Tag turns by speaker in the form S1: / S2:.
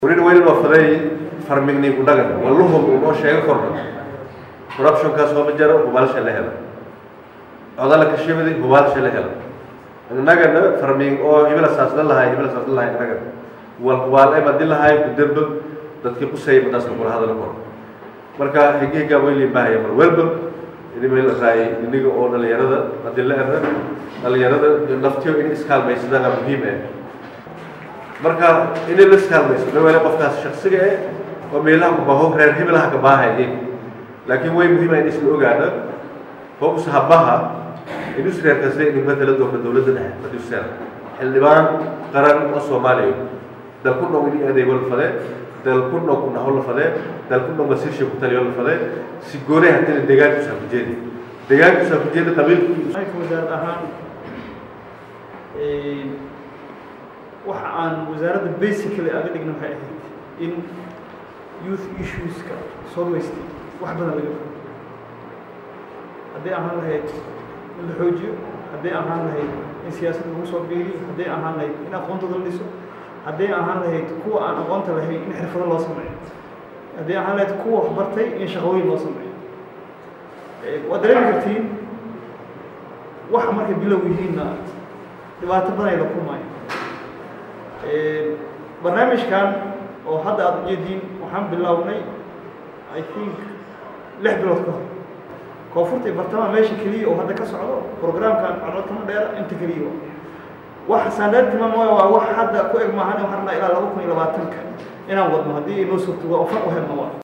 S1: weli weli loo faday farmigni ku dhagan walluhum unoo sheego korna corruptionkaas oo ma jaro hubaalsha la helo codala kashibadi hubaalsha la helo innagana farming oo hibila saasna lahay hibila saasna lahay innaga wal hubaal ay madi lahay ku derba dadkii ku say madaas kula hadal kor marka higiga weli baahaya mar walba idimay la raayay iniga oo dhalinyarada hadii la era dhalinyarada naftiyo in iskaalmaysadana muhiim ah marka inay la iskaalmayso dhaweele qofkaas shaksiga eh oo meelaha ku baho reer hibilaha ka baahayay laakiin way muhiim ah in isla ogaana hobs habaha inus reerkaasle in matala doonta dowladda dhexe madiuseel xildhibaan qaran oo soomaaliya dal ku dhow in adeego la fade dal ku dhow ku naho la fade dal ku dhow masiirsha ku taliyo la fade si goonay haddana deegaanku saafujeeda deegaanku saafujeeda qabiilku
S2: wasaarad ahaan waxa aan wasaaradda basically aga dhigna waxay ahayd in youth issueska solwayst wax badan laga fo hadday ahaan lahayd in la xoojiyo hadday ahaan lahayd in siyaasadda lagu soo biiriyo hadday ahaan lahayd in aqoontooda la dhiso hadday ahaan lahayd kuwa aan aqoonta lahayn in xirfado loo sameeyo hadday ahaan lahayd kuwa waxbartay in shaqooyin loo sameeyo waad dareemi kartiin waxa markay bilow yihiinna dhibaato badan ay la kulmaayo barnaamijkan oo hadda aada ujeediin waxaan bilownay i think lix bilood ka hor koonfurta iyo bartamaha meesha keliya oo hadda ka socdo programkan codod kama dheera inta keliya wax saandaartimaam waa wax hadda ku eg maahan waxaan rabnaa ilaa laba kun iyo labaatanka inaan wadno haddii inoo suurtogo oo far u helno waa